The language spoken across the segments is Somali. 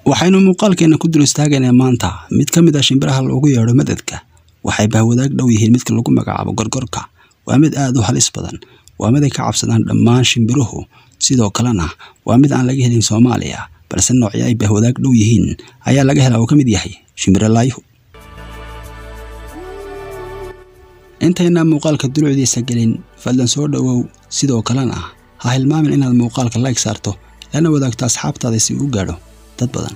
waxaynu muuqaalkeena ku dul istaagaynaa maanta mid ka mid ah shimbiraha loogu yeedho madadka waxay bahwadaag dhow yihiin midka lagu magacaabo gorgorka waa mid aad u halis badan waa mid ay ka cabsadaan dhammaan shimbiruhu sidoo kalena waa mid aan laga helin soomaaliya balse noocyo ay bahwadaag dhow yihiin ayaa laga helaa uu ka mid yahay shimbirolaayuhu intaynaa muuqaalka dulucdiisa gelin fadlan soo dhowow sidoo kalena ha hilmaamin inaad muuqaalka like saarto lana wadaagto asxaabtaada si uu gaadho dad badan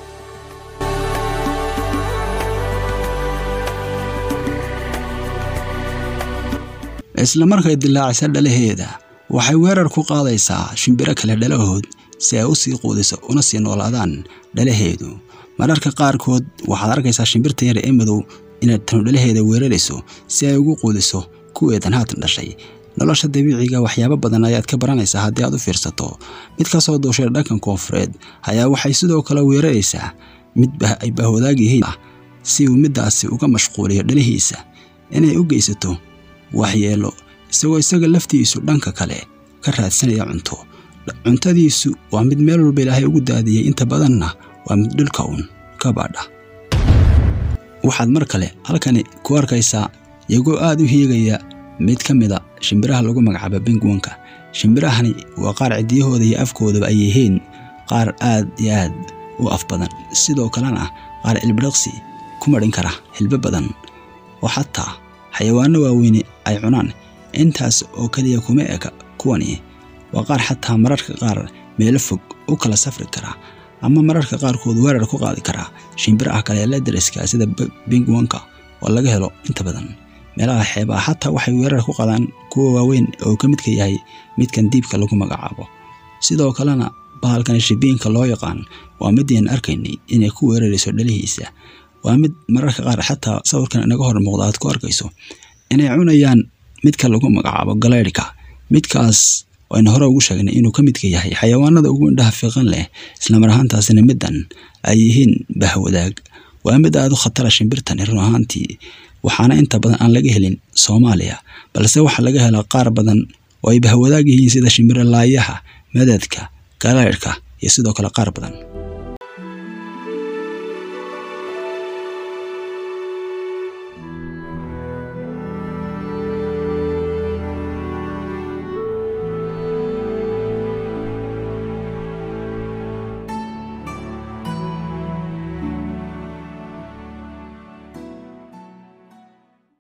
isla markay dilaacisa dhalaheeda waxay weerar ku qaadaysaa shimbiro kale dhalahood si ay u sii quudiso una sii noolaadaan dhalaheedu mararka qaarkood waxaad arkaysaa shimbirta yar ee madow inay tanu dhalaheeda weerarayso si ay ugu quudiso kuweedan haatan dhashay nolosha dabiiciga waxyaabo badan ayaad ka baranaysaa haddii aad u fiirsato mid ka soo duushay dhankan koonfureed ayaa waxay sidoo kale weeraraysaa mid ay bahwadaag yihiin ah si uu middaasi uga mashquuliyo dhalihiisa inay u geysato waxyeelo isagoo isaga laftiisu dhanka kale ka raadsanaya cunto cuntadiisu waa mid meel walba ilaahay ugu daadiyey inta badanna waa mid dhulka uun ka baadha waxaad mar kale halkani ku arkaysaa iyagoo aad u hiigaya mid ka mida shimbiraha lagu magacaabo bingwanka shimbirahani waa qaar cidiyahooda iyo afkoodaba ay yihiin qaar aad iyo aad u af badan sidoo kalena qaar ilbiriqsi ku marin kara hilbo badan oo xataa xayawaano waaweyne ay cunaan intaas oo keliya kuma eka kuwani waa qaar xataa mararka qaar meelo fog u kala safri kara ama mararka qaarkood weerar ku qaadi kara shimbiraha kale ee la dariska sida bingwanka oo laga helo inta badan meelaha xeebaha xataa waxay weerar ku qadaan kuwa waaweyn oo ka midka yahay midkan diibka lagu magacaabo sidoo kalena bahalkan shibiinka loo yaqaan waa midayaan arkaynay inay ku weerarayso dhalihiisa waa mid mararka qaar xataa sawirkan inaga hor muuqda aad ku arkayso inay cunayaan midka lagu magacaabo galeydhka midkaas aynu hore ugu sheegnay inuu ka midka yahay xayawaanada ugu indhaha fiiqan leh islamar ahaantaasina middan ay yihiin bahwadaag waa mid aad u khatara shimbirtani run ahaantii waxaana inta badan aan laga helin soomaaliya balse waxaa laga helaa qaar badan oo ay bahwadaag yihiin sida shimbiro laayaha madadka galeydhka iyo sidoo kale qaar badan